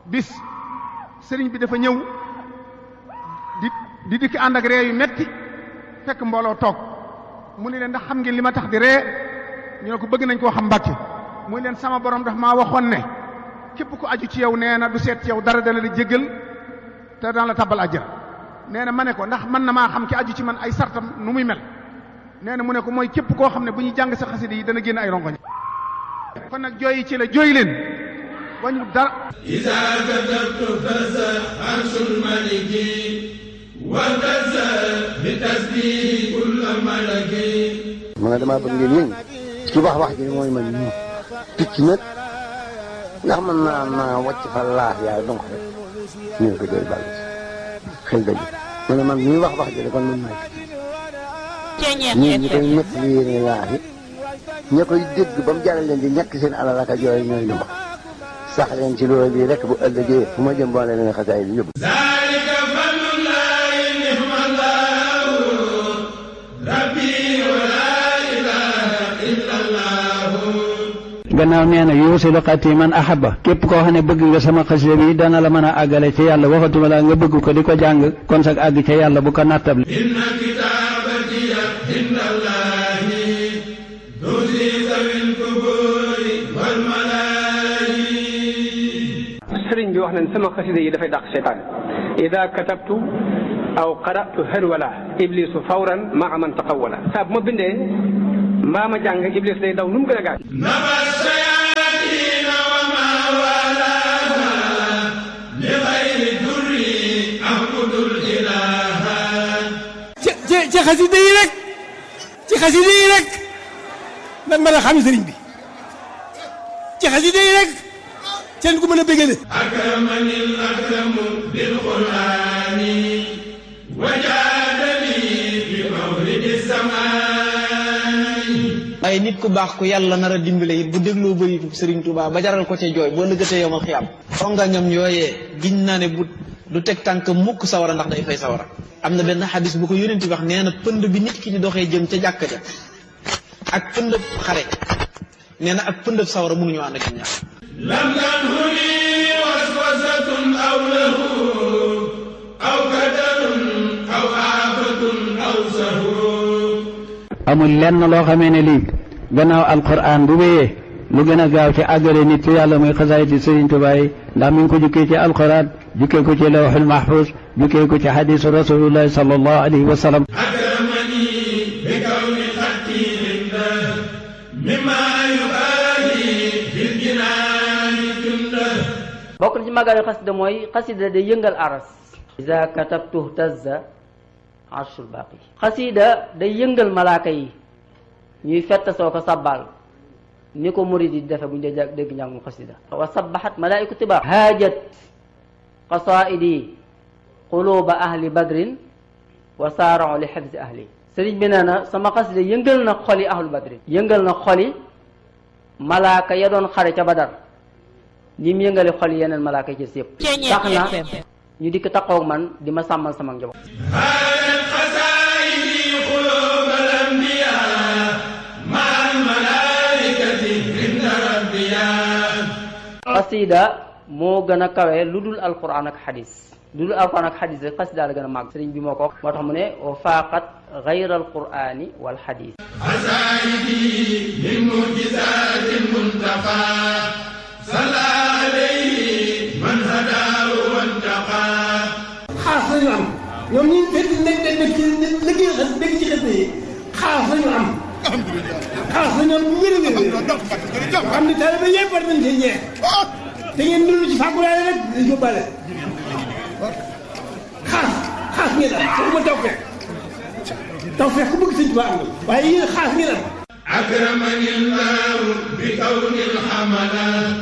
bis sëriñ bi dafa ñëw di di dikk ànd ak ree yu metti fekk mbooloo toog mu ne leen ndax xam ngeen li ma tax di ree ñu ne ko bëgg nañ koo xam mbàkke muy leen sama borom daf maa waxoon ne képp ku aju ci yow nee na du seet ci yow dara dana la jéggal te daan la tabbal àjjana nee na ma ne ko ndax mën na maa xam ki aju ci man ay sartam nu muy mel nee na mu ne ko mooy képp koo xam ne bu ñu jàng sa xasida yi dana génn ay rongoñ kon nag jooyi ci la jooy leen wañu dara إذا كتبت فزع عرش الملك وفزع بتسبيح كل ملك ma ne damaa bëgg ngeen yëngu ci wax wax ji mooy man ñu picc nag ndax mën naa naa wàcc fa laax yaay donc rek ñu ne ko jooy bàll xel dëgg ma ne man ñuy wax wax ji kon man maay picc ñii ñi koy ñett li yéene laax yi ña koy dégg ba mu jaral leen di ñàkk seen alal ak a jooy ñooy lu ma sax leen ci loolu bii rek bu ëllëgee fu ma jëm boole leen xasaay di yóbbu ذلك فضل الله نعم الله ربي ولا إله إلا الله gannaaw nee na yuusilu xati man ahaba képp koo xam ne bëgg nga sama xasida bi dana la mën a àggale ci yàlla waxatuma la nga bëgg ko di ko jàng kon sag àgg ca yàlla bu ko nattable إن كتابتي عند الله تزيد بالقبور والملائكة sëriñ bi wax nañ sama xasida yi dafay dàq seytaan ida katabtu aw qaratu harwala iblisu fawran maa man taqawala saa bu ma bindee mbaa ma jàng iblis day daw nu mu gën a gaaw نبى الشياطين وما والاها لغير الدر أعبد الإله ci ci ci xasida yi rek ci xasida yi rek lan mën a xam sëriñ bi ci xasida yi rek seen ku mën a bégale أكرمني الأكرم بالقرآن وجادني بمولد السماء waaye nit ku baax ku yàlla nar a dimbale it bu dégloo bëritu Serigne Touba ba jaral ko ca jooy boo lëggatee yomal xiyam rongañam yooyee giñ naa ne bu du teg tànk mukk sawara ndax day fay sawara am na benn xadis bu ko yónent wax nee na pënd bi nit ki di doxee jëm ca jàkka ja ak pëndëb xare nee na ak pëndëb sawara mënuñoo ànd ak ñaar لم تنهني وسوسة أو له أو كدر أو آفة أو سهو amul lenn loo xamee ne lii gannaaw alquran bu wéyee lu gën a gaaw ci àggale nit ci yàlla muy xasaayiti Sëriñ Tuubaa yi ndax mi ngi ko jukkee ci alquran jukkee ko ci lawxul mahfuz jukkee ko ci xadisu rasulullahi sallallahu alayhi wa sallam أكرمني بكون خطي عنده مما يبالي في الجنان جنده bokk na ci màggalu xasida mooy xasida day yëngal aras iza katabtu tazza arshul baqi xasida day yëngal malaaka yi ñuy fett soo ko sabbal ni ko murid yi defe bu ñu dee jàng dégg njàngum xasida wa sabbahat malaaiku tiba haajat qasaidi quluba ahli badrin wa saarao li xifzi ahli sëriñ bi nee na sama xasida yëngal na xoli ahlu badrin yëngal na xoli malaaka ya doon xare ca badar ni mu yëngale xol yeneen malaaka yi ci yëpp tax na ñu dikk taqoog man di ma sàmmal sama njaboot هانت خزائني قلوب الأنبياء مع الملائكة عند ربيا xasida moo gën a kawe lu dul alquran ak xadis lu dul alquran ak xadis rek xasida la gën a màgg sëriñ bi moo ko wax moo tax mu ne wa faaqat gayra alqurani wal xadis عزائدي من معجزات المنتقى صلى عليه من هداه وانتقى xaas lañu am ñoom ñi fekk nekk nekk nekk ci liggéey xas dégg ci xas yi xaas lañu am xaas lañu am wér wér xam ne taalibe yëpp war nañ cee ñeex da ngeen dund ci fàggulaale rek di yóbbaale xaas xaas ngeen am waxuma taw fekk taw fekk ku bëgg sëñ Tuubaa am na waaye yéen xaas ngeen am أكرمني الله بكون الحملات